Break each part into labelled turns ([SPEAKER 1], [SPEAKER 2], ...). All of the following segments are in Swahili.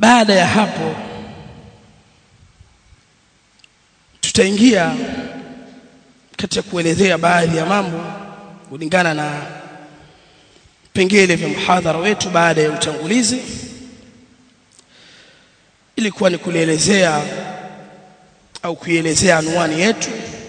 [SPEAKER 1] baada ya hapo tutaingia katika kuelezea baadhi ya mambo kulingana na pengele vya muhadhara wetu baada ya utangulizi ilikuwa ni kulielezea au kuielezea anwani yetu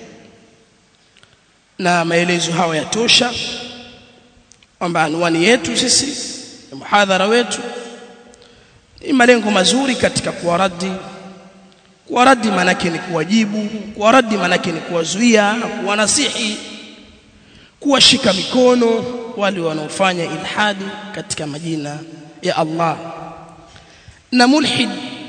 [SPEAKER 1] na maelezo hayo yatosha kwamba anwani yetu sisi ya muhadhara wetu ni malengo mazuri katika kuwaradi kuwaradi manake ni kuwajibu kuwaradi manake ni kuwazuia na kuwanasihi kuwashika mikono wale wanaofanya ilhadi katika majina ya Allah na mulhid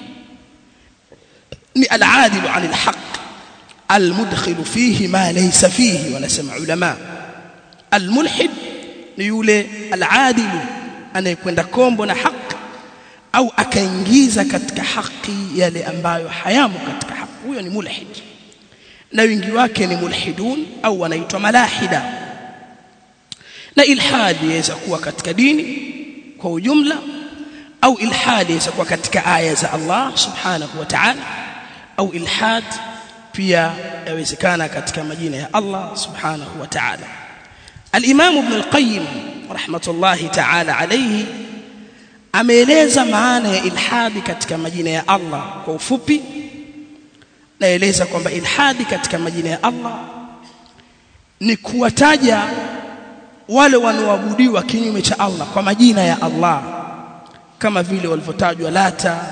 [SPEAKER 1] ni al-adil 'an al-haq al-mudkhil fihi ma laysa fihi wanasema ulama al-mulhid ni yule al-adil anayekwenda kombo na haki au akaingiza katika haki yale ambayo hayamo katika haki huyo ni mulhid na wingi wake ni mulhidun au wanaitwa malahida na ilhadi yaweza kuwa katika dini kwa ujumla au ilhadi yaweza kuwa katika aya za Allah subhanahu wa ta'ala au ilhad pia yawezekana katika majina ya Allah subhanahu wa ta'ala al-Imam Ibn al-Qayyim rahmatullahi ta'ala alayhi ameeleza maana ya ilhadi katika majina ya Allah kwa ufupi naeleza kwamba ilhadi katika majina ya Allah ni kuwataja wale wanaoabudiwa kinyume cha Allah kwa majina ya Allah kama vile walivyotajwa lata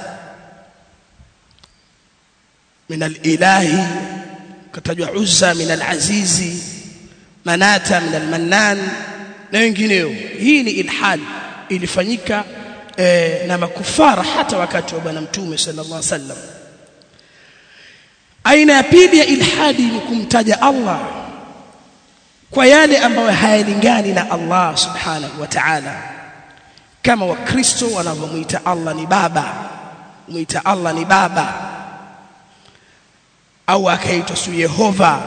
[SPEAKER 1] min al-ilahi katajwa uzza min al-azizi manata min al-mannan na wengineo hii ni ilhad ilifanyika eh, na makufara hata wakati wa bwana mtume sallallahu alaihi wasallam aina ya pili ya ilhadi ni kumtaja Allah kwa yale ambayo hayalingani na Allah subhanahu wa ta'ala kama wakristo wanavyomuita Allah ni baba muita Allah ni baba au akaitwa su Yehova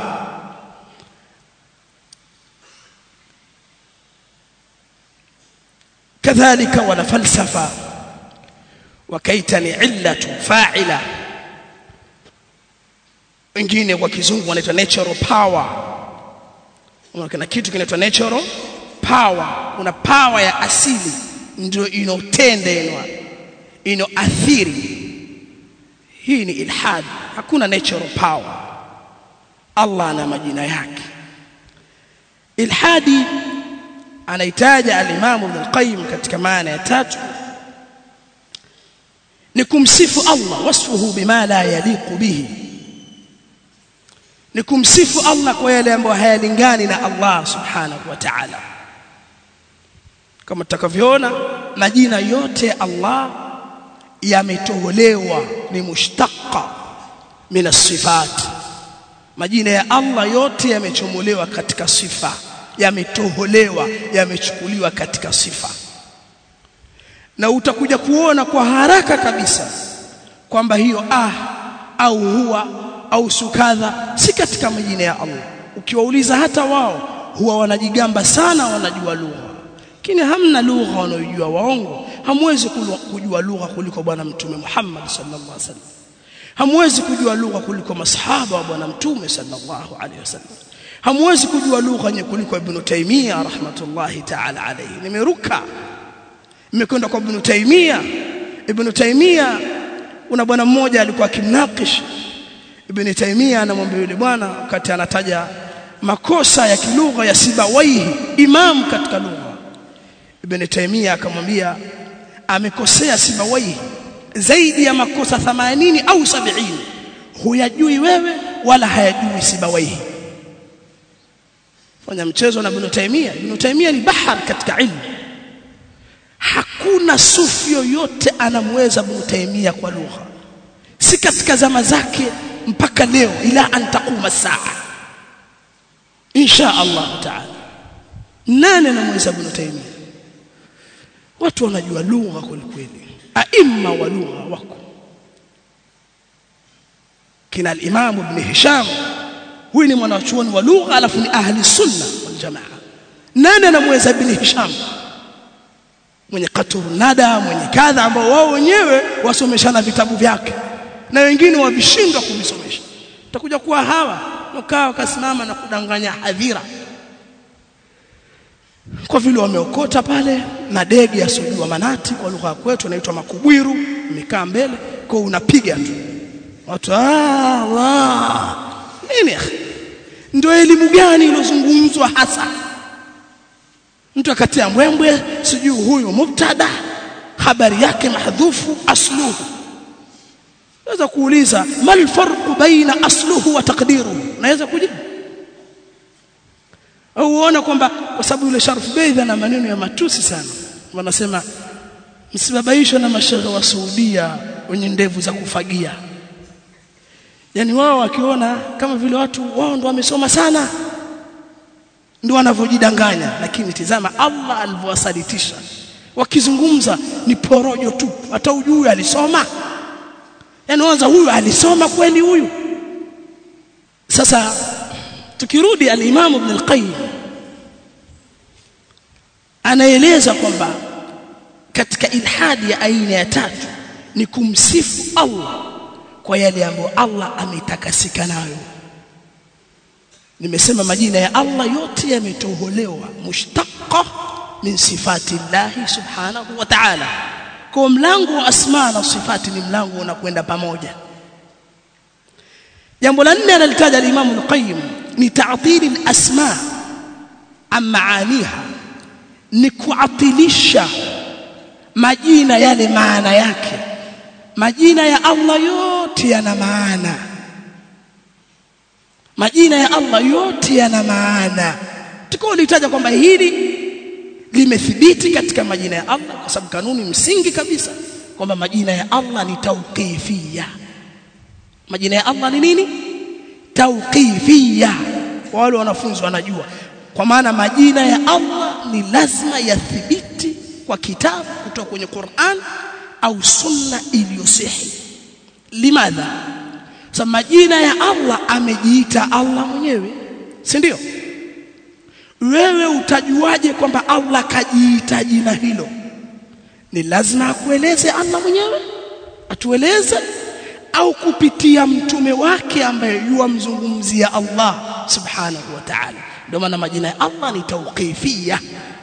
[SPEAKER 1] kadhalika wana falsafa wakaita ni illatu fa'ila wengine kwa kizungu wanaitwa natural power kuna kitu kinaitwa natural power una power ya asili ndio inotenda inoathiri hii ni ilhad hakuna natural power Allah ana majina yake ilhadi anaitaja al-Imam Ibn al-Qayyim katika maana ya tatu ni kumsifu Allah wasfuhu bima la yaliqu bihi ni kumsifu Allah kwa yale ambayo hayalingani na Allah subhanahu wa ta'ala kama tutakavyoona majina yote ya Allah yametoholewa ni mushtaqa min as-sifat majina ya Allah yote yamechomolewa katika sifa yametoholewa yamechukuliwa katika sifa na utakuja kuona kwa haraka kabisa kwamba hiyo ah au huwa au sukadha si katika majina ya Allah ukiwauliza hata wao huwa wanajigamba sana wanajua lugha lakini hamna lugha wanayojua waongo hamwezi kujua lugha kuliko bwana mtume Muhammad sallallahu alaihi wasallam hamwezi kujua lugha kuliko masahaba wa bwana mtume sallallahu alaihi wasallam hamwezi kujua lugha nye kuliko ibn Taymiyyah rahmatullahi ta'ala alayhi nimeruka nimekwenda kwa ibn Taymiyyah ibn Taymiyyah una bwana mmoja alikuwa akimnakish ibn Taymiyyah anamwambia yule bwana wakati anataja makosa ya kilugha ya Sibawaihi imam katika lugha ibn Taymiyyah akamwambia amekosea Sibawaihi zaidi ya makosa 80 au 70 huyajui wewe wala hayajui Sibawaihi fanya mchezo na Ibn Taymiyyah Ibn Taymiyyah ni bahar katika ilmu hakuna sufi yoyote anamweza Ibn Taymiyyah kwa lugha si katika zama zake mpaka leo ila an taquma saa insha Allah taala nani anamweza Ibn Taymiyyah watu wanajua lugha kweli aima wa lugha wako kina al-Imam Ibn Hisham huyu ni mwanachuoni wa lugha alafu ni ahli sunna wal jamaa nani anamweza ibn hisham mwenye katurnada mwenye kadha ambao wao wenyewe wasomeshana vitabu vyake na wengine wavishindwa kuvisomesha utakuja kuwa hawa wakaa wakasimama na kudanganya hadhira kwa vile wameokota pale na dege ya sojua manati kwa lugha kwetu inaitwa makubwiru imekaa mbele kwa unapiga tu watu Allah nini ndio elimu gani ilozungumzwa hasa mtu akatia mbwembwe sijui huyu mubtada habari yake mahdhufu asluhu naweza kuuliza mal farqu baina asluhu wa taqdiruhu naweza kujibu au uone kwamba kwa sababu yule Sharif Beidh ana maneno ya matusi sana wanasema msibabaishwe na mashehe wa Saudia wenye ndevu za kufagia yani wao wakiona kama vile watu wao ndo wamesoma sana ndio wanavyojidanganya lakini tizama Allah alivyowasalitisha wakizungumza ni porojo tu hata ujui alisoma yani waanza huyu alisoma kweli huyu sasa tukirudi al-Imam Ibn al-Qayyim anaeleza kwamba katika ilhadi ya aina ya tatu ni kumsifu Allah kwa yale ambayo Allah ametakasika nayo nimesema majina ya Allah yote yametoholewa mushtaqqa min sifati Allah subhanahu wa ta'ala kwa mlango wa asma na sifati ni mlango unakwenda pamoja jambo la nne analitaja al-Imam al-Qayyim ni ta'til al-asma am maaniha ni kuatilisha majina yale maana yake majina ya Allah yote yana maana majina ya Allah yote yana maana tukolitaja kwamba hili limethibiti katika majina ya Allah kwa sababu kanuni msingi kabisa kwamba majina ya Allah ni tauqifia majina ya Allah ni nini tauqifia kwa wale wanafunzi wanajua kwa maana majina ya Allah ni lazima yathibiti kwa kitabu kutoka kwenye Qur'an au sunna iliyosihi limadha sa majina ya Allah amejiita Allah mwenyewe si ndio wewe utajuaje kwamba Allah kajiita jina hilo ni lazima akueleze Allah mwenyewe atueleze au kupitia mtume wake ambaye yuamzungumzia Allah subhanahu wa ta'ala ndio maana majina ya Allah ni tauqifia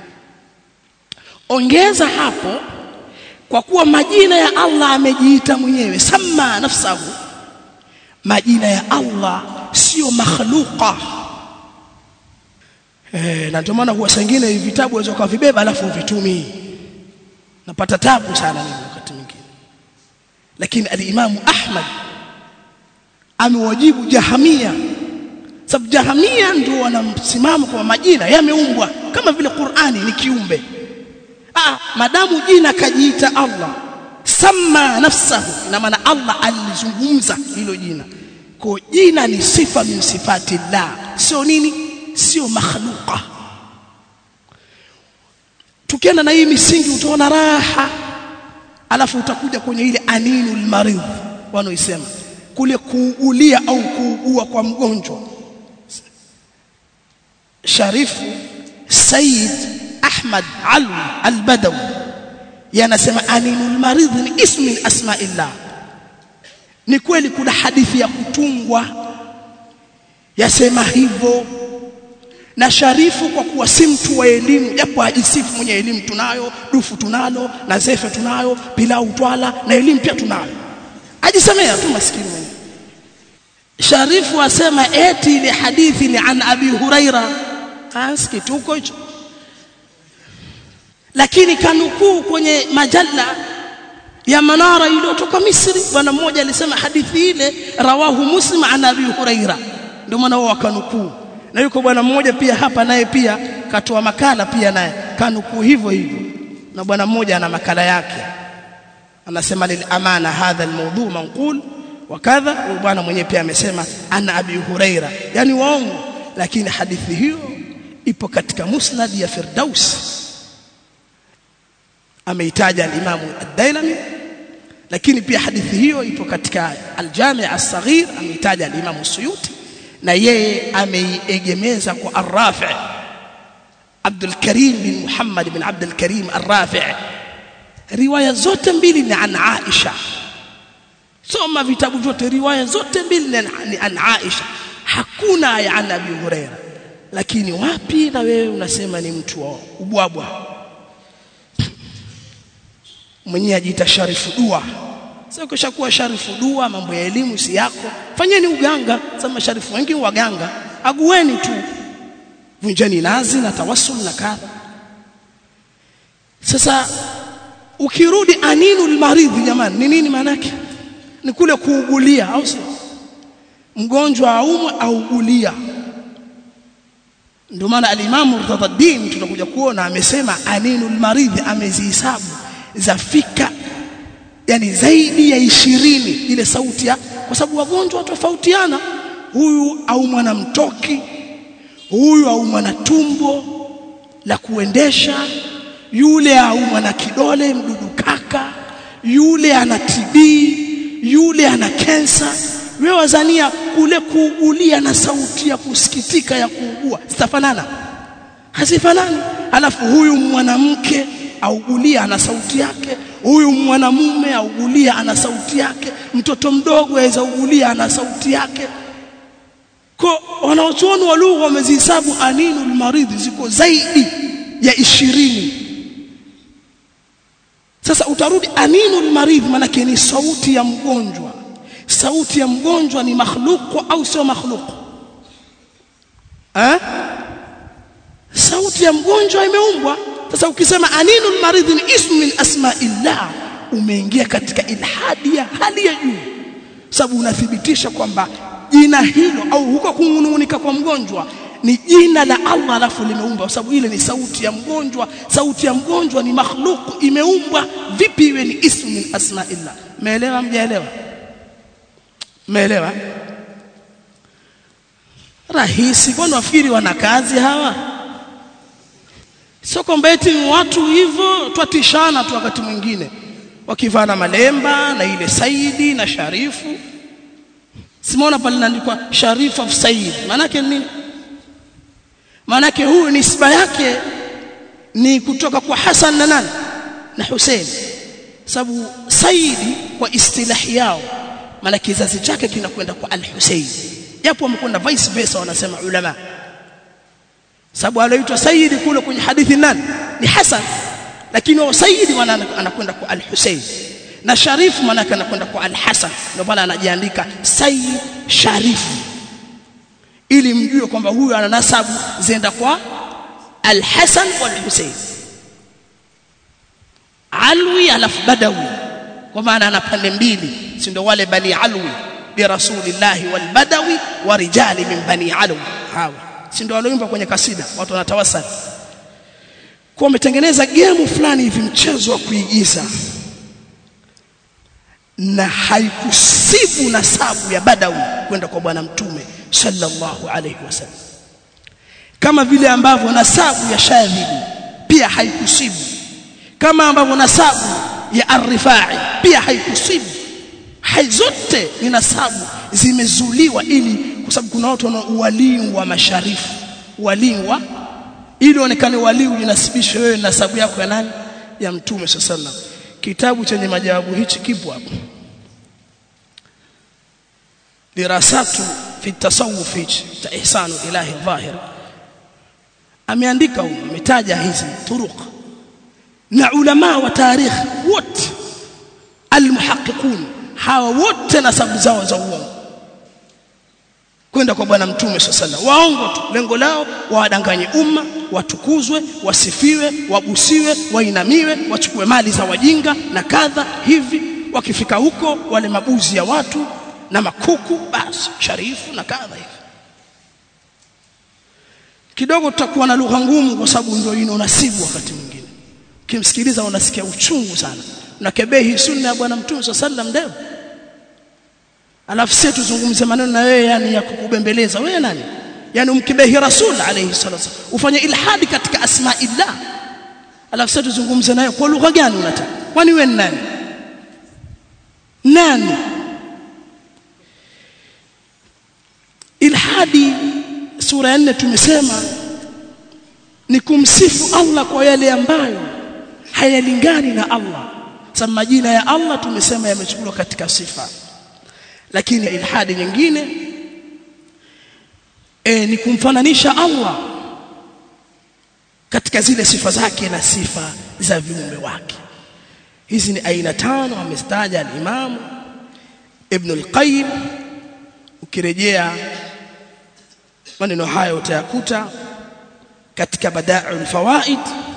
[SPEAKER 1] ongeza hapo kwa kuwa majina ya Allah amejiita mwenyewe sama nafsahu majina ya Allah sio makhluqa eh na ndio maana huwa sengine vitabu waweza kuvibeba alafu vitumii napata tabu sana mimi wakati mwingine lakini al-Imam Ahmad amewajibu jahamia sababu jahamia ndio wanamsimamo kwa majina yameumbwa kama vile Qur'ani ni kiumbe ah madamu jina kajiita Allah sama nafsahu na maana Allah alizungumza hilo jina kwa jina ni sifa min sifati Allah sio nini sio makhluqa tukienda na hii misingi utaona raha alafu utakuja kwenye ile aninul maridh wanaoisema kule kuugulia au kuugua kwa mgonjwa Sharifu Said Ahmad Alwi Al-Badawi yanasema aninul maridh ni ismu min asma'illah ni kweli kuna hadithi ya kutungwa yasema hivyo na Sharifu kwa kuwa si mtu wa elimu japo ajisifu mwenye elimu tunayo dufu tunalo na zefe tunayo pilau twala na elimu pia tunayo ajisemea tu maskini mwenye Sharifu asema eti ile hadithi ni an Abi Huraira asikituko hicho lakini kanukuu kwenye majalla ya Manara iliyotoka Misri bwana mmoja alisema hadithi ile rawahu Muslim an Abi Huraira ndio maana wao wakanukuu na yuko bwana mmoja pia hapa naye pia katoa makala pia naye kanukuu hivyo hivyo na bwana mmoja ana makala yake anasema lil amana hadha almawdu manqul wa kadha bwana mwenyewe pia amesema ana Abi Huraira yani waongo lakini hadithi hiyo ipo katika musnad ya Firdaus ameitaja al-Imam ad-Dailami lakini pia hadithi hiyo ipo katika al-Jami' as-Saghir ameitaja al-Imam Suyuti na yeye ameiegemeza kwa Ar-Rafi' Abdul Karim bin Muhammad bin Abdul Karim Ar-Rafi' riwaya zote mbili ni an Aisha soma vitabu vyote riwaya zote mbili ni an Aisha hakuna ya an Abi Huraira lakini wapi na wewe unasema ni mtu wa ubwabwa mwenyewe ajiita sharifu dua sasa ukishakuwa sharifu dua mambo ya elimu si yako fanyeni uganga sema sharifu wengi waganga agueni tu vunjeni nazi na tawassul na kadha sasa ukirudi aninul maridhi jamani ni nini maana yake ni kule kuugulia au sio mgonjwa aumwe augulia ndio maana alimamu Murtadhaddin tutakuja kuona amesema aninul maridhi amezihesabu zafika yani zaidi ya ishirini ile sauti ya kwa sababu wagonjwa tofautiana huyu au mwana mtoki huyu au mwana tumbo la kuendesha yule au mwana kidole mdudu kaka yule ana TB yule ana kensa wewe wazania kule kuugulia na sauti ya kusikitika ya kuugua zitafanana hazifanani alafu huyu mwanamke augulia ana sauti yake huyu mwanamume augulia ana sauti yake mtoto mdogo aweza ugulia ana sauti yake kwa wanaochuoni wa lugha wamezihesabu aninul maridhi ziko zaidi ya ishirini sasa utarudi aninul maridhi manake ni sauti ya mgonjwa sauti ya mgonjwa ni makhluku au sio makhluku eh sauti ya mgonjwa imeumbwa sasa ukisema aninul maridhi ni ismu min asma'illah umeingia katika ilhadi ya hali ya juu sababu unathibitisha kwamba jina hilo au huko kunung'unika kwa mgonjwa ni jina la Allah alafu limeumbwa kwa sababu ile ni sauti ya mgonjwa sauti ya mgonjwa ni makhluku imeumbwa vipi iwe ni ismu min asma'illah umeelewa mjaelewa umeelewa rahisi kwani wafikiri wana kazi hawa sio kwamba eti watu hivyo twatishana tu wakati mwingine wakivaa na malemba na ile saidi na sharifu simaona pale inaandikwa sharif of said maanake nini maanake huyu nisba yake ni kutoka kwa Hassan na nani na Hussein sababu saidi kwa istilahi yao maana kizazi chake kinakwenda kwa al-Hussein japo wamekwenda vice versa wanasema ulama sababu anaitwa sayyidi kule kwenye hadithi nani ni Hasan lakini wao sayyidi anakwenda kwa al-Hussein na Sharif maana anakwenda kwa al-Hasan ndio pale anajiandika Sayyid Sharif ili mjue kwamba huyu ana nasabu zenda kwa al-Hasan wal Hussein Alwi alafu Badawi kwa maana ana pande mbili si ndio wale bani Alwi bi rasulillahi wal Badawi wa rijali min bani Alwi hawa si ndio walioimba kwenye kasida watu wanatawasali kwa wametengeneza game fulani hivi mchezo wa kuigiza na haikusibu nasabu ya Badawi kwenda kwa bwana mtume sallallahu alayhi wasallam kama vile ambavyo nasabu ya Shadhili pia haikusibu kama ambavyo nasabu ya Ar-Rifai pia haikusibu hai zote ni nasabu zimezuliwa ili kwa sababu kuna watu wana uwalii wa masharifu walii wa ili onekane walii ujinasibishe wewe nasabu yako ya nani ya mtume sallallahu kitabu chenye majawabu hichi kipo hapo dirasatu fi tasawuf hichi cha ihsanu ilahi dhahir ameandika huko ametaja hizi turuq na ulama wa tarikh wote almuhaqqiqun hawa wote nasabu zao za uongo kwenda kwa bwana mtume sallallahu waongo tu lengo lao wawadanganye umma watukuzwe wasifiwe wabusiwe wainamiwe wachukue mali za wajinga na kadha hivi wakifika huko wale mabuzi ya watu na makuku basi sharifu na kadha hivi kidogo tutakuwa na lugha ngumu kwa sababu ndio ino nasibu wakati mwingine ukimsikiliza unasikia uchungu sana unakebehi sunna ya bwana mtume sallallahu alaihi wasallam alafu sisi tuzungumze maneno na wewe yani ya kukubembeleza wewe nani yani umkibehi rasul alayhi salatu ufanye ilhadi katika asma'illah alafu sisi tuzungumze naye kwa lugha gani unataka kwani wewe nani nani ilhadi sura ya 4 tumesema ni kumsifu Allah kwa yale ambayo hayalingani na Allah sababu majina ya Allah tumesema yamechukuliwa katika sifa lakini ilhadi nyingine e, ni kumfananisha Allah katika zile sifa zake na sifa za viumbe wake hizi ni aina tano amestaja al-Imam Ibn al-Qayyim ukirejea maneno hayo utayakuta katika Bada'ul Fawaid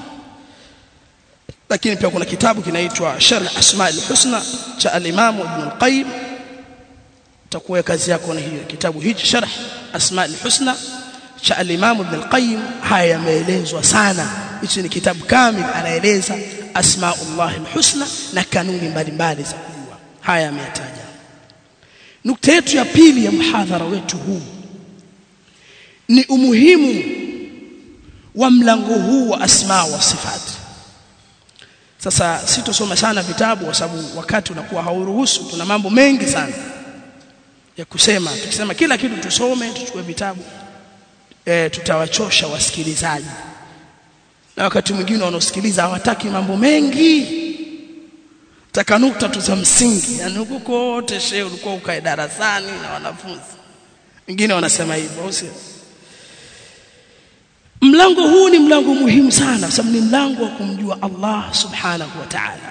[SPEAKER 1] lakini pia kuna kitabu kinaitwa Sharh Asma al-Husna cha al-Imam Ibn al-Qayyim utakuwa kazi yako na hiyo kitabu hichi Sharh Asma al-Husna cha al-Imam Ibn al-Qayyim haya yameelezwa sana hichi ni kitabu kamili anaeleza asmaullah al-husna na kanuni mbalimbali za kujua haya ameyataja nukta yetu ya pili ya mhadhara wetu huu ni umuhimu wa mlango huu wa asma wa sifati sasa sitosoma sana vitabu kwa sababu wakati unakuwa hauruhusu tuna mambo mengi sana ya kusema tukisema kila kitu tusome tuchukue vitabu e, tutawachosha wasikilizaji na wakati mwingine wanaosikiliza hawataki mambo mengi taka nukta tu za msingi yani huko kote shehe ulikuwa ukae darasani na wanafunzi wengine wanasema hivyo sio mlango huu ni mlango muhimu sana sababu ni mlango wa kumjua Allah subhanahu wa ta'ala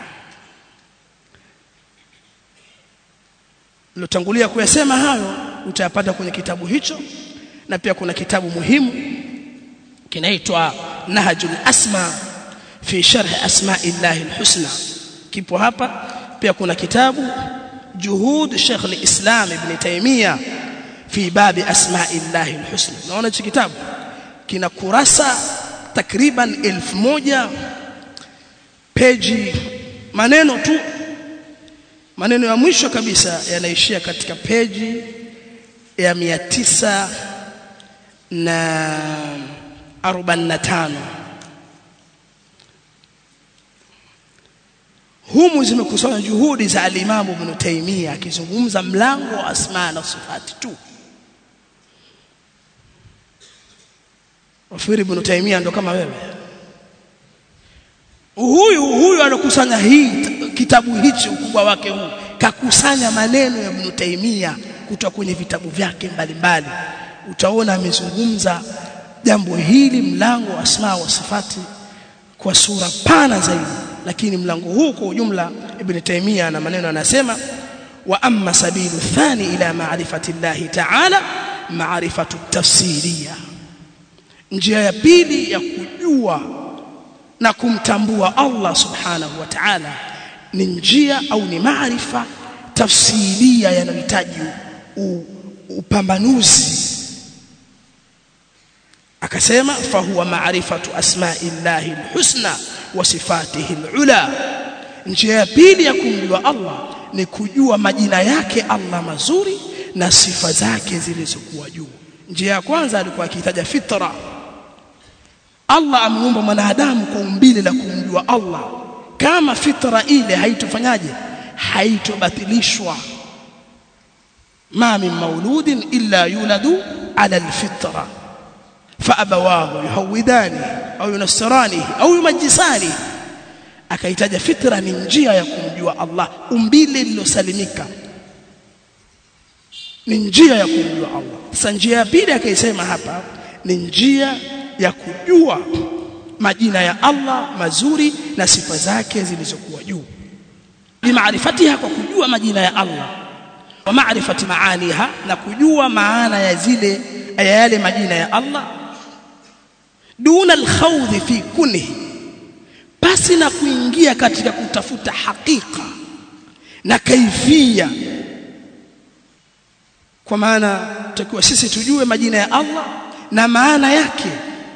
[SPEAKER 1] nilotangulia kuyasema hayo utayapata kwenye kitabu hicho na pia kuna kitabu muhimu kinaitwa Nahjul Asma fi sharh asma'illahi alhusna kipo hapa pia kuna kitabu Juhud Sheikh al-Islam Ibn Taymiyyah fi babi asma'illahi alhusna naona hichi kitabu kina kurasa takriban elfu moja peji maneno tu maneno ya mwisho kabisa yanaishia katika peji ya mia tisa na 45 humu zimekusanya juhudi za alimamu Ibn Taymiyyah akizungumza mlango wa asma na sifati tu Wafiri Ibn Taymiyyah ndo kama wewe huyu huyu alokusanya hii kitabu hichi ukubwa wake huu kakusanya maneno ya Ibn Taymiyyah kutoka kwenye vitabu vyake mbalimbali utaona amezungumza jambo hili mlango wa asma wa sifati kwa sura pana zaidi lakini mlango huu kwa ujumla ibn Taymiyyah na maneno anasema wa amma sabilu thani ila ma'rifati Allah ta'ala ma'rifatu tafsiriya njia ya pili ya kujua na kumtambua Allah subhanahu wa ta'ala ni njia au ni maarifa tafsiria yanayohitaji upambanuzi akasema fahuwa maarifatu asma'illahi alhusna wa sifatihi alula njia ya pili ya kumjua Allah ni kujua majina yake Allah mazuri na sifa zake zilizokuwa juu njia ya kwanza alikuwa akitaja fitra Allah ameumba mwanadamu kwa umbile la kumjua Allah kama fitra ile haitofanyaje haitobatilishwa ma min mauludin illa yuladu ala alfitra فابواه يهودانه au yunasirani au yumajisani akaitaja fitra ni njia ya kumjua Allah umbile lilosalimika ni njia ya kumjua Allah sasa njia ya pili akaisema hapa ni njia ya kujua majina ya Allah mazuri na sifa zake zilizokuwa juu bimaarifatiha kwa kujua majina ya Allah wa maarifati maaniha na kujua maana ya zile ya yale majina ya Allah duna alkhawdhi fi kunhi basi na kuingia katika kutafuta hakika na kaifia kwa maana tutakiwa sisi tujue majina ya Allah na maana yake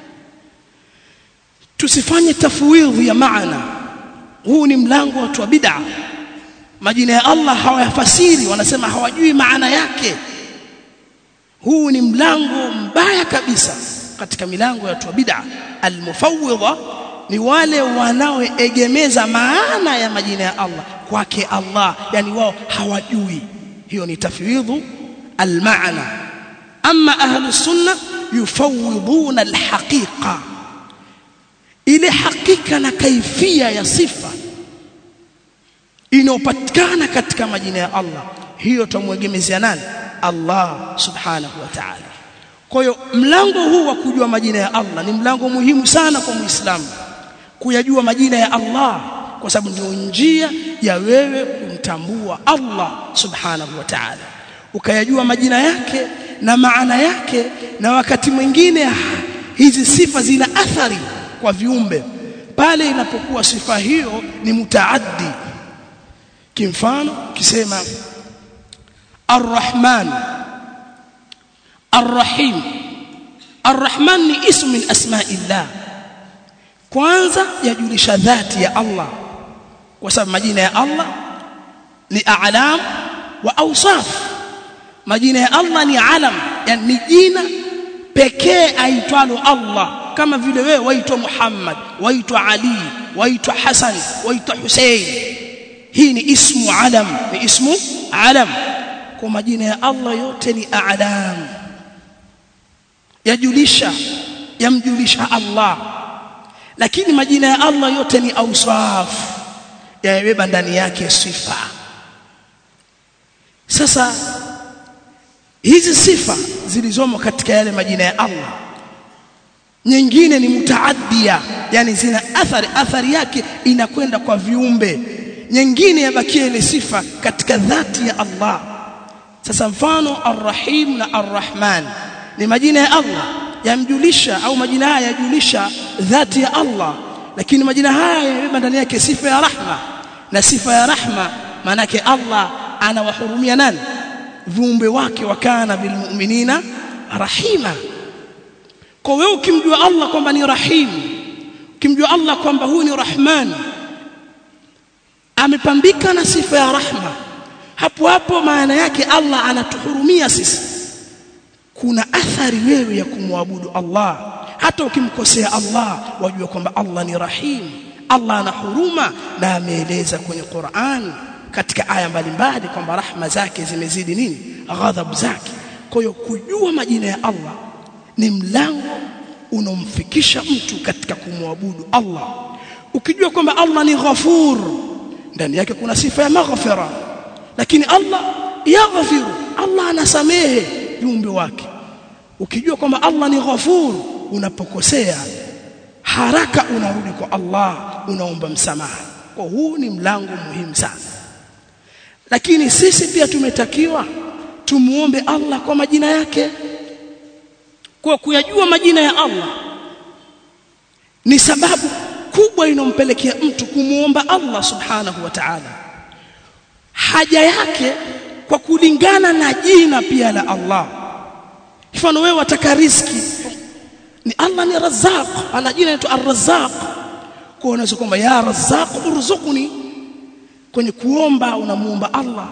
[SPEAKER 1] tusifanye tafwidhi ya maana huu ni mlango wa wa bid'a majina ya Allah hawayafasiri wanasema hawajui maana yake huu ni mlango mbaya kabisa katika milango ya watu wa bid'a almufawwidha ni wale wanaoegemeza maana ya majina ya Allah kwake Allah yani wao hawajui hiyo ni tafwidhu almaana amma ahlu sunna yufawwiduna alhaqiqa ile hakika na kaifia ya sifa inayopatikana katika majina ya Allah hiyo tumwegemezea nani Allah subhanahu wa ta'ala kwa hiyo mlango huu wa kujua majina ya Allah ni mlango muhimu sana kwa Muislamu kuyajua majina ya Allah kwa sababu ndio njia ya wewe kumtambua Allah subhanahu wa ta'ala ukayajua majina yake na maana yake na wakati mwingine hizi sifa zina athari kwa viumbe pale inapokuwa sifa hiyo ni mutaaddi kimfano kisema Ar-Rahman Ar-Rahim Ar-Rahman ni ismu min asma'illah kwanza yajulisha dhati ya Allah kwa sababu majina ya Allah ni a'lam wa awsaf majina ya Allah ni alam yani ni jina pekee aitwalo Allah kama vile wewe waitwa Muhammad waitwa Ali waitwa Hassan waitwa Hussein hii ni ismu alam ni ismu alam kwa majina ya Allah yote ni a'lam yajulisha yamjulisha Allah lakini majina ya Allah yote ni awsaf yamebeba ndani yake sifa sasa hizi sifa zilizomo katika yale majina ya Allah nyingine ni mutaaddia yani zina athari athari yake inakwenda kwa viumbe nyingine yabakia ile sifa katika dhati ya Allah sasa mfano arrahim na arrahman ni majina ya Allah yamjulisha au majina haya yajulisha dhati ya Allah lakini majina haya yamebeba ndani yake sifa ya rahma na sifa ya rahma maana yake Allah anawahurumia nani viumbe wake wakana bilmu'minina rahima kwa wewe ukimjua Allah kwamba ni rahim ukimjua Allah kwamba huyu ni rahman amepambika na sifa ya rahma hapo hapo maana yake Allah anatuhurumia sisi kuna athari wewe ya kumwabudu Allah hata ukimkosea Allah wajua kwamba Allah ni rahim Allah ana huruma na ameeleza kwenye Qur'an katika aya mbalimbali kwamba rahma zake zimezidi nini ghadhabu zake kwa hiyo kujua majina ya Allah ni mlango unomfikisha mtu katika kumwabudu Allah ukijua kwamba Allah ni ghafur ndani yake kuna sifa ya maghfira lakini Allah yaghfiru Allah anasamehe viumbe wake ukijua kwamba Allah ni ghafur unapokosea haraka unarudi kwa Allah unaomba msamaha kwa huu ni mlango muhimu sana lakini sisi pia tumetakiwa tumuombe Allah kwa majina yake kwa kuyajua majina ya Allah ni sababu kubwa inompelekea mtu kumuomba Allah subhanahu wa ta'ala haja yake kwa kulingana na jina pia la Allah mfano wewe wataka riziki ni Allah ni Razzaq ana jina linaitwa Ar-Razzaq kwa unaweza kwamba ya Razzaq urzuqni kwenye kuomba unamuomba Allah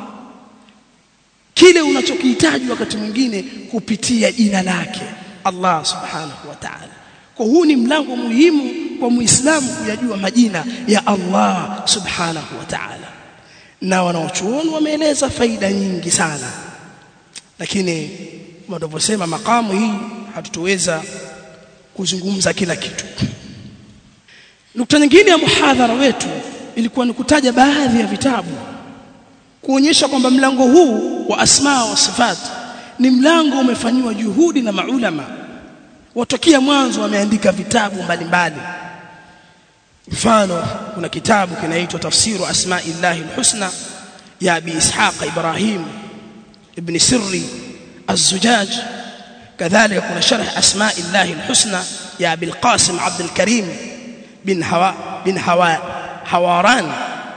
[SPEAKER 1] kile unachokihitaji wakati mwingine kupitia jina lake Allah subhanahu wa ta'ala kwa huu ni mlango muhimu kwa muislamu kuyajua majina ya Allah subhanahu wa ta'ala na wanaochuoni wameeleza faida nyingi sana lakini wanavyosema makamu hii hatutoweza kuzungumza kila kitu nukta nyingine ya muhadhara wetu ilikuwa ni kutaja baadhi ya vitabu kuonyesha kwamba mlango huu wa asma wa sifat ni mlango umefanywa juhudi na maulama watokea mwanzo wameandika vitabu mbalimbali mfano kuna kitabu kinaitwa tafsiru asma'illahi alhusna ya abi ishaq ibrahim ibn sirri az-zujaj kadhalika kuna sharh asma'illahi alhusna ya abi alqasim abd alkarim bin hawa bin hawa hawaran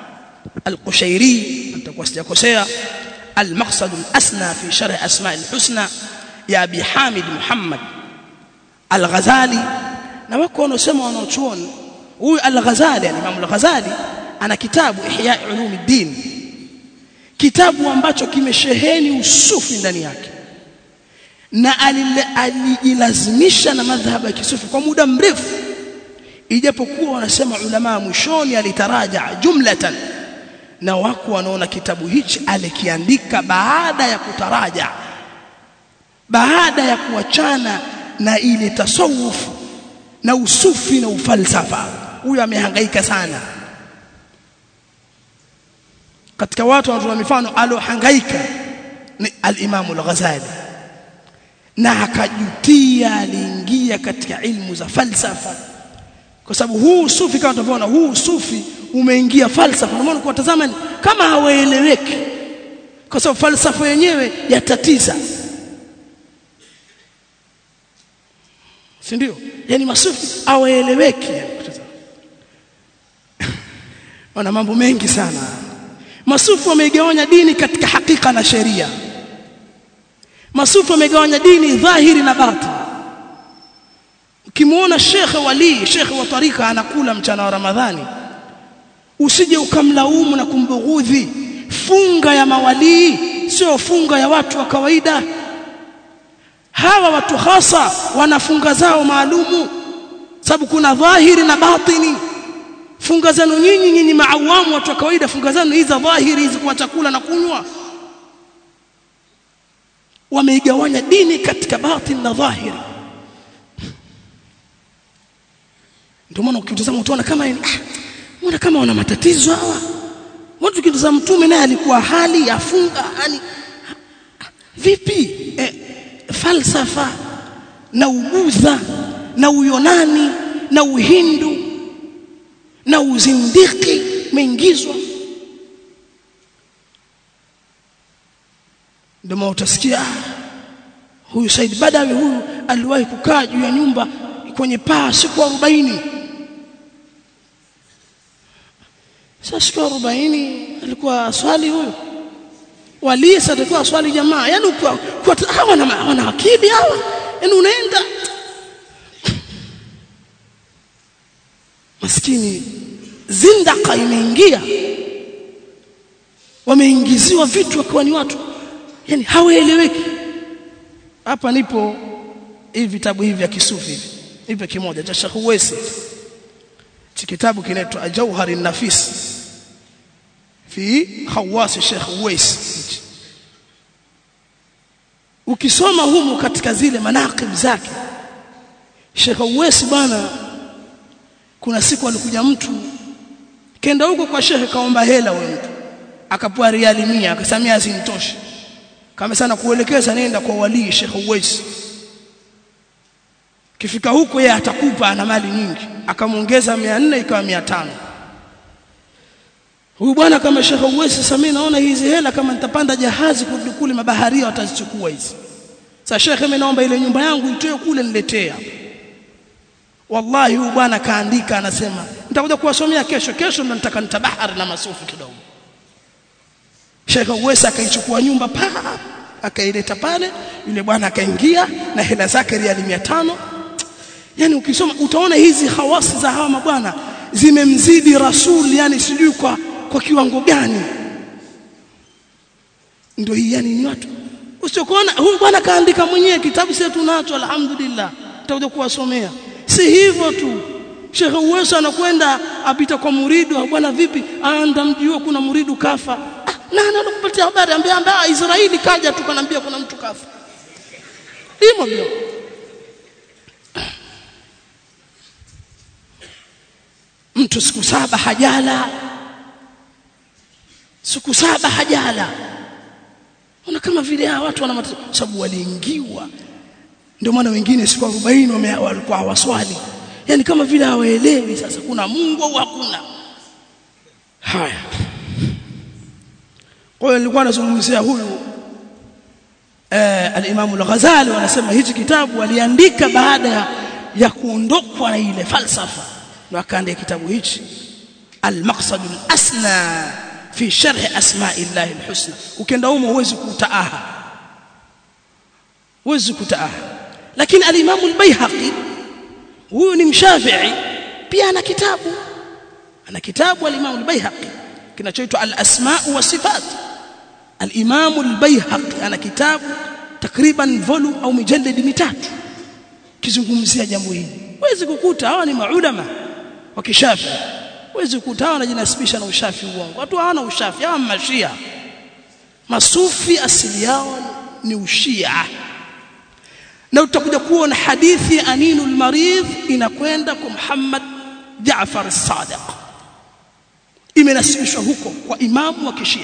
[SPEAKER 1] القشيري atakuwa sijakosea المقصد الاسنى في شرح اسماء الحسنى يا ابي حامد محمد الغزالي na wako wanaosema wanaochuoni huyu al-Ghazali yani Imam al-Ghazali ana kitabu Ihya Ulumuddin kitabu ambacho kimesheheni usufi ndani yake na alijilazimisha na madhhabu ya kisufi kwa muda mrefu ijapokuwa wanasema ulama mwishoni alitaraja jumlatan na wako wanaona kitabu hichi alikiandika baada ya kutaraja baada ya kuachana na ile tasawuf na usufi na ufalsafa huyo amehangaika sana katika watu wanatoa mifano alohangaika ni al-Imam al-Ghazali na akajutia aliingia katika ilmu za falsafa kwa sababu huu sufi kama tunavyoona huu sufi umeingia falsafa ndio maana kuwatazama kama hawaeleweki kwa sababu falsafa yenyewe yatatiza si ndio yani masufi hawaeleweki wana mambo mengi sana masufi wameigawanya dini katika hakika na sheria masufi wamegawanya dini dhahiri na batini ukimuona shekhe wali shekhe wa tarika anakula mchana wa ramadhani usije ukamlaumu na kumbughudhi funga ya mawalii sio funga ya watu wa kawaida hawa watu hasa wanafunga zao maalumu sababu kuna dhahiri na batini funga zenu nyinyi nyinyi maawamu watu wa kawaida funga zenu hizi dhahiri hizi kwa chakula na kunywa wameigawanya dini katika batini na dhahiri ndio maana ukitazama utaona kama ah, mbona kama wana matatizo hawa watu ukitazama mtume naye alikuwa hali afunga yani vipi eh, falsafa na ubudha na uyonani na uhindu na uzindiki meingizwa ndio utasikia huyu Said Badawi huyu aliwahi kukaa juu ya nyumba kwenye paa siku 40 sasa siku 40 alikuwa swali huyu wali sasa alikuwa swali jamaa yani kwa, kwa hawa na wana akili hawa yani unaenda maskini zindaka imeingia wameingiziwa vitu wakiwa ni watu yani hawaeleweki hapa nipo hivi vitabu hivi vya kisufi hivi hivi kimoja cha Sheikh Uwais chi kitabu kinaitwa Jauhar an-Nafis fi khawas Sheikh Uwais ukisoma humu katika zile manaqib zake Sheikh Uwais bwana kuna siku alikuja mtu kenda huko kwa Sheikh kaomba hela huyo mtu akapewa riali 100 akasamia asimtoshe kama sana kuelekeza nenda kwa wali Sheikh Uwais kifika huko yeye atakupa ana mali nyingi akamwongeza 400 ikawa 500 huyu bwana kama Sheikh Uwais sasa mimi naona hizi hela kama nitapanda jahazi kurudi kule mabaharia watazichukua hizi sasa Sheikh mimi naomba ile nyumba yangu itoe kule niletee hapa wallahi huyu bwana kaandika anasema nitakuja kuwasomea kesho kesho ndo nitaka nitabahari na masufi kidogo Sheikh Uwais akaichukua nyumba pa akaileta pale yule bwana akaingia na hela zake riali 500 yani ukisoma utaona hizi hawasi za hawa mabwana zimemzidi rasul yani sijui kwa kwa kiwango gani ndio hii yani ni watu usiokuona huyu bwana kaandika mwenyewe kitabu sisi tunacho alhamdulillah tutakuja kuwasomea si hivyo tu Sheikh Uweso anakwenda apita kwa muridu bwana vipi anda mjua kuna muridu kafa ah, nani anakupatia habari ambia ambia Israeli kaja tu kanaambia kuna mtu kafa himo ndio mtu siku saba hajala siku saba hajala una kama vile hawa watu wana sababu waliingiwa ndio maana wengine siku 40 walikuwa hawaswali yani kama vile hawaelewi sasa kuna Mungu au hakuna haya kwa hiyo nilikuwa nazungumzia huyu eh, al-Imam al-Ghazali wanasema hichi kitabu aliandika baada ya, ya kuondokwa na ile falsafa ndio akaandika kitabu hichi al-Maqsad al-Asna fi sharh asma'i Allah al-husna ukienda humo huwezi kutaaha huwezi kutaaha lakini al-Imam al-Baihaqi huyu ni mshafi'i pia ana kitabu ana kitabu al-Imam al-Baihaqi kinachoitwa al-Asma' wa Sifat al-Imam al-Baihaqi ana kitabu takriban volume au mijalladi mitatu kizungumzia jambo hili huwezi kukuta hawa ni maulama wa kishafi huwezi kukuta hawa wanajinasibisha na ushafi uongo watu hawana ushafi hawa mashia masufi asili yao ni ushia na utakuja kuona hadithi ya Aninu al-Maridh inakwenda kwa Muhammad Jaafar as-Sadiq imenasibishwa huko kwa imamu wa kishia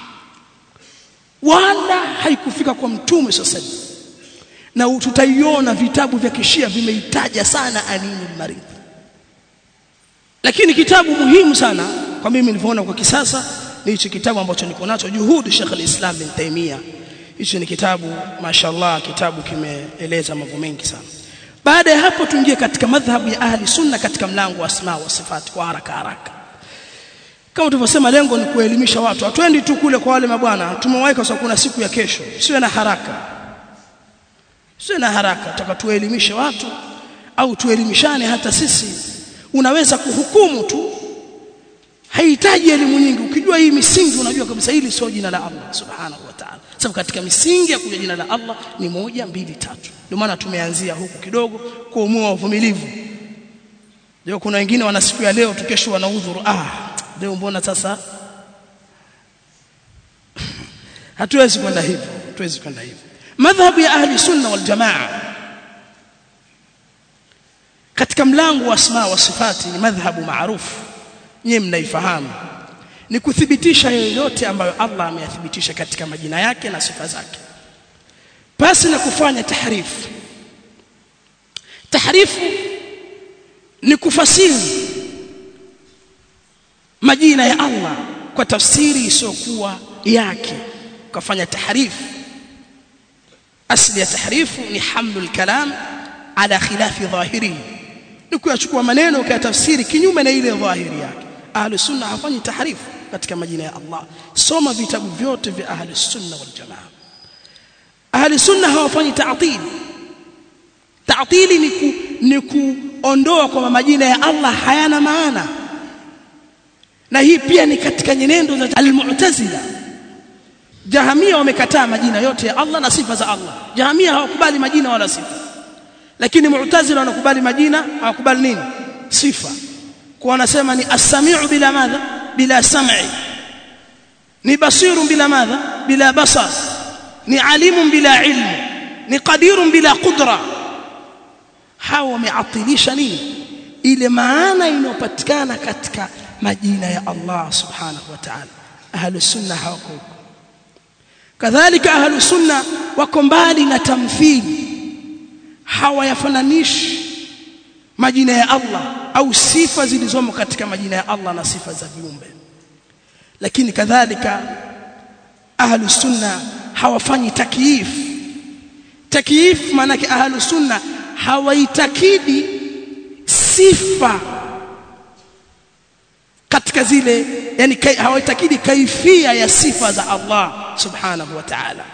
[SPEAKER 1] wala haikufika kwa mtume sasa na tutaiona vitabu vya kishia vimeitaja sana anini maridhi lakini kitabu muhimu sana kwa mimi nilivyoona kwa kisasa ni hichi kitabu ambacho niko nacho juhudi Sheikh al-Islam bin Taimia hichi ni kitabu mashallah kitabu kimeeleza mambo mengi sana baada ya hapo tuingie katika madhhabu ya ahli sunna katika mlango wa asma wa sifati kwa haraka haraka kama tulivyosema lengo ni kuelimisha watu hatuendi tu kule kwa wale mabwana tumewahi kwa sababu kuna siku ya kesho siwe na haraka siwe na haraka tutaka tuelimishe watu au tuelimishane hata sisi unaweza kuhukumu tu haihitaji elimu nyingi ukijua hii misingi unajua kabisa hili sio jina la Allah subhanahu wa ta'ala sababu katika misingi ya kujua jina la Allah ni moja mbili tatu ndio maana tumeanzia huku kidogo kuumua uvumilivu leo kuna wengine wana siku ya leo tukesho wana udhuru ah leo mbona sasa hatuwezi kwenda hivyo hatuwezi kwenda hivyo madhhabu ya ahli sunna wal jamaa katika mlango wa asma wa sifati ni madhhabu maarufu nyie mnaifahamu ni kuthibitisha yoyote ambayo Allah ameyathibitisha katika majina yake na sifa zake pasi na kufanya tahrifu tahrifu ni kufasiri majina ya Allah kwa tafsiri isiyokuwa yake ukafanya tahrifu asli ya tahrifu ni hamlul kalam ala khilafi dhahirihi ni kuyachukua maneno ukayatafsiri kinyume na ile dhahiri yake ahli sunna hafanyi tahrifu katika majina ya Allah soma vitabu vyote vya ahli sunna wal jamaa ahli sunna hawafanyi ta'til ta'tili ni ku, ni kuondoa kwa majina ya Allah hayana maana na hii pia ni katika nyenendo za al-mu'tazila jahamia wamekataa majina yote ya Allah na sifa za Allah jahamia hawakubali majina wala sifa lakini mu'tazila wanakubali majina hawakubali nini sifa kwa wanasema ni as-sami'u bila madha bila sam'i ni basirun bila madha bila basar ni alimun bila ilmu ni qadirun bila qudra hawa wameatilisha nini ile maana inayopatikana katika majina ya Allah subhanahu wa ta'ala ahlu sunna hawako huko kadhalika ahlu sunna wako mbali na tamthili hawayafananishi majina ya Allah au sifa zilizomo katika majina ya Allah na sifa za viumbe lakini kadhalika ahlu sunna hawafanyi takyif takyif maana yake ahlu sunna hawaitakidi sifa katika zile yani kai, hawaitakidi kaifia ya sifa za Allah subhanahu wa ta'ala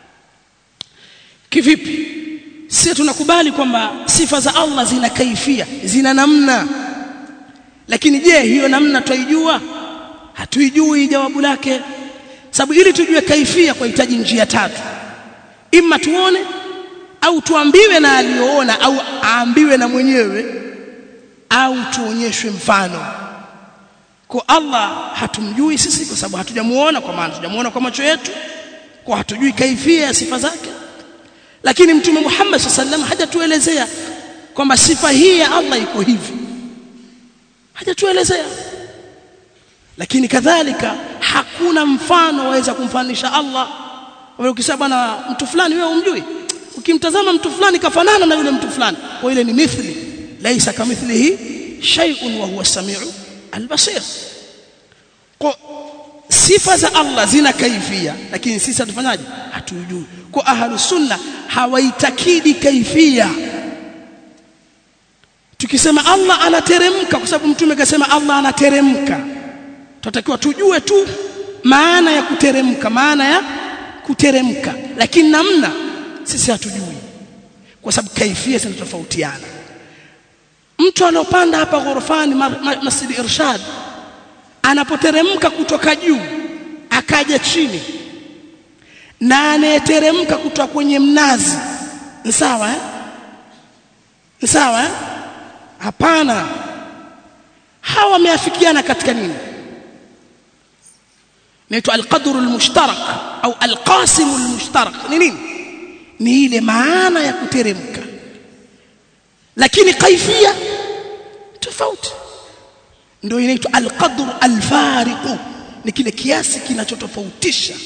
[SPEAKER 1] kivipi sisi tunakubali kwamba sifa za Allah zina kaifia zina namna lakini je hiyo namna twaijua hatuijui jawabu lake sababu ili tujue kaifia kwa hitaji njia tatu imma tuone au tuambiwe na aliyoona au aambiwe na mwenyewe au tuonyeshwe mfano kwa Allah hatumjui sisi kwa sababu hatujamuona kwa maana hatujamuona kwa macho yetu kwa hatujui kaifia ya sifa zake lakini mtume Muhammad sallam hajatuelezea kwamba sifa hii ya Allah iko hivi hajatuelezea lakini kadhalika hakuna mfano waweza kumfanisha Allah wewe ukisema bwana mtu fulani wewe umjui ukimtazama mtu fulani kafanana na yule mtu fulani kwa ile ni mithli laisa kamithlihi shay'un wa huwa as-sami'u al-basir kwa sifa za Allah zina kaifia lakini sisi hatufanyaje hatujui kwa ahlu sunna hawaitakidi kaifia tukisema Allah anateremka kwa sababu mtume kasema Allah anateremka tutakiwa tujue tu maana ya kuteremka maana ya kuteremka lakini namna sisi hatujui kwa sababu kaifia zinatofautiana mtu anopanda hapa ghorofani Masjid Irshad anapoteremka kutoka juu akaja chini na anayeteremka kutoka kwenye mnazi ni sawa eh ni sawa eh hapana hawa wameafikiana katika nini inaitwa alqadru almushtarak au alqasim almushtarak ni nini ni ile maana ya kuteremka lakini kaifia tofauti ndio inaitwa alqadru alfariqu ni kile kiasi kinachotofautisha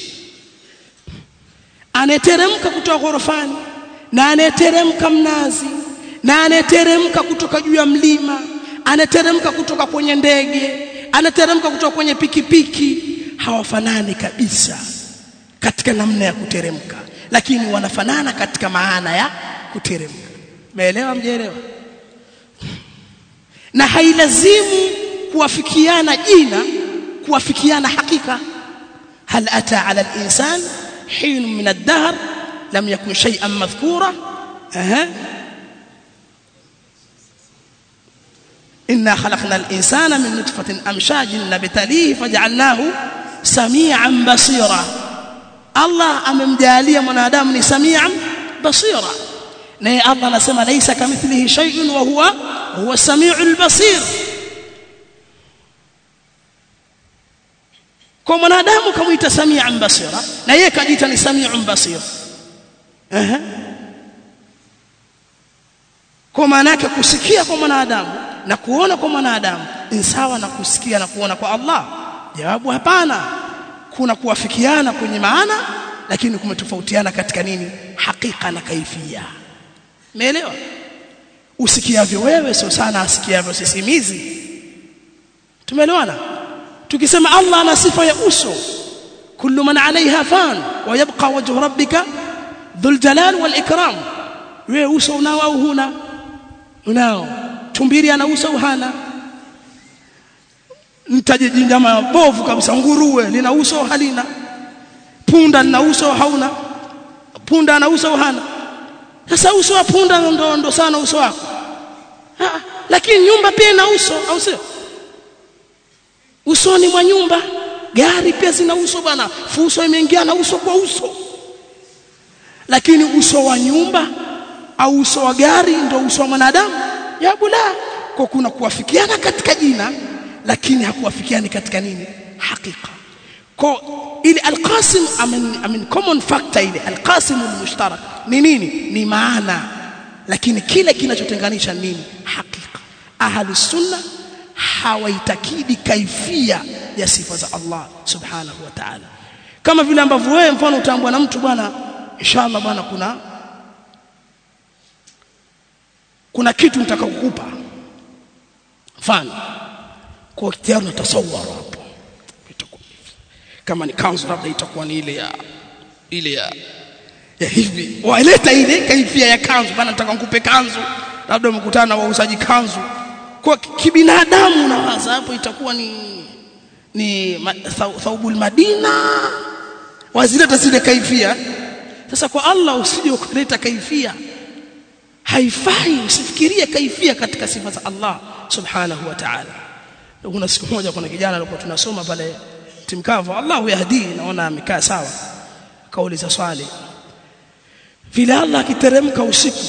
[SPEAKER 1] anayeteremka kutoka ghorofani na anayeteremka mnazi na anayeteremka kutoka juu ya mlima anateremka kutoka kwenye ndege anateremka kutoka kwenye pikipiki hawafanani kabisa katika namna ya kuteremka lakini wanafanana katika maana ya kuteremka meelewa mjeelewa na hailazimu kuwafikiana jina kuwafikiana hakika hal ata ala al-insan hin min ad-dahr lam yakun shay'an madhkura aha إنا خلقنا الإنسان من نطفة أمشاج نبتليه فجعلناه سميعا بصيرا الله أممجاليا منادام ni سميعا بصيرا naye Allah anasema laisa kamithlihi shay'un wa huwa huwa samiul basir kwa mwanadamu kamuita samian basira na yeye kajiita ni samiun basir ehe kwa maana yake kusikia kwa mwanadamu na kuona kwa mwanadamu ni sawa na kusikia na kuona kwa Allah jawabu hapana kuna kuwafikiana kwenye maana lakini kumetofautiana katika nini hakika na kaifia umeelewa usikiavyo wewe sio sana asikiavyo sisimizi tumeelewana tukisema Allah ana sifa ya uso kullu man alaiha fan wa yabqa wajhu rabbika dhul jalal wal ikram wewe uso unao au huna unao tumbiri ana uso au hana mtaje jinyama bovu kabisa nguruwe lina uso halina punda lina uso hauna punda ana uso hana sasa uso wa punda ndo ndo sana uso wako ha, lakini nyumba pia ina uso au sio usoni mwa nyumba gari pia zina uso bwana fuso imeingia na uso kwa uso lakini uso wa nyumba au uso wa gari ndio uso wa mwanadamu jawabu la kwa kuna kuwafikiana katika jina lakini hakuwafikiani katika nini hakika kwa ile alqasim amin, amin common factor ile alqasim almushtarak ni nini ni maana lakini kile kinachotenganisha nini hakika ahli sunna hawaitakidi kaifia ya sifa za Allah subhanahu wa ta'ala kama vile ambavyo wewe mfano utaambwa na mtu bwana inshallah bwana kuna kuna kitu nitaka kukupa mfano kwa tayari natasawara hapo kama ni kanzu labda itakuwa ni ile ya ile ya ya hivi waeleta ile kaifia ya kanzu bana nataka nikupe kanzu labda umekutana na wauzaji kanzu kwa kibinadamu unawaza hapo itakuwa ni ni ma, thaubul madina wazileta zile kaifia sasa kwa Allah usije ukaleta kaifia haifai usifikirie kaifia katika sifa za Allah subhanahu wa ta'ala kuna siku moja kuna kijana alikuwa tunasoma pale timkavu Allahu yahdi naona amekaa sawa kauliza swali vile Allah akiteremka usiku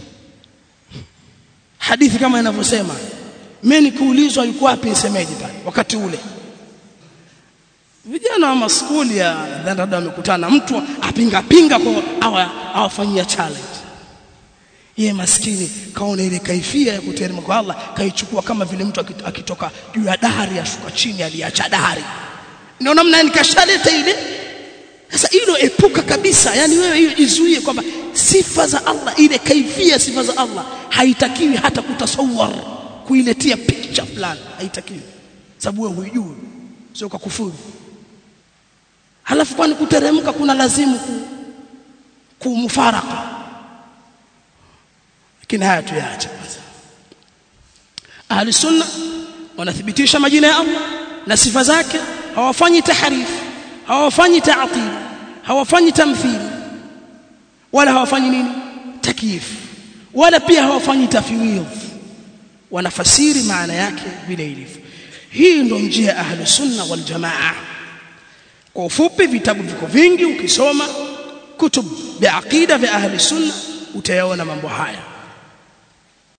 [SPEAKER 1] hadithi kama inavyosema mimi nikuulizwa yuko wapi nisemeje pale wakati ule vijana wa maskuli ya labda wamekutana mtu apinga pinga kwa awafanyia challenge yeye maskini kaona ile kaifia ya kuteremka kwa Allah kaichukua kama vile mtu akitoka juu ya dari ashuka chini aliacha dari ndio namna nikashaleta ile sasa hilo epuka kabisa yani wewe hiyo jizuie kwamba sifa za Allah ile kaifia sifa za Allah haitakiwi hata kutasawar kuiletea picha fulani haitakiwi sababu wewe huijui sio kwa kufuru halafu kwani kuteremka kuna lazimu ku, kumfaraka lakini haya tuyaache kwanza ahli sunna wanathibitisha majina ya Allah na sifa zake hawafanyi tahrif hawafanyi ta'til hawafanyi tamthil wala hawafanyi nini takyif wala pia hawafanyi tafwidh wanafasiri maana yake vile ilivyo hii ndio njia ya ahli sunna wal jamaa kwa ufupi vitabu viko vingi ukisoma kutub vya aqida vya ahli sunna utayaona mambo haya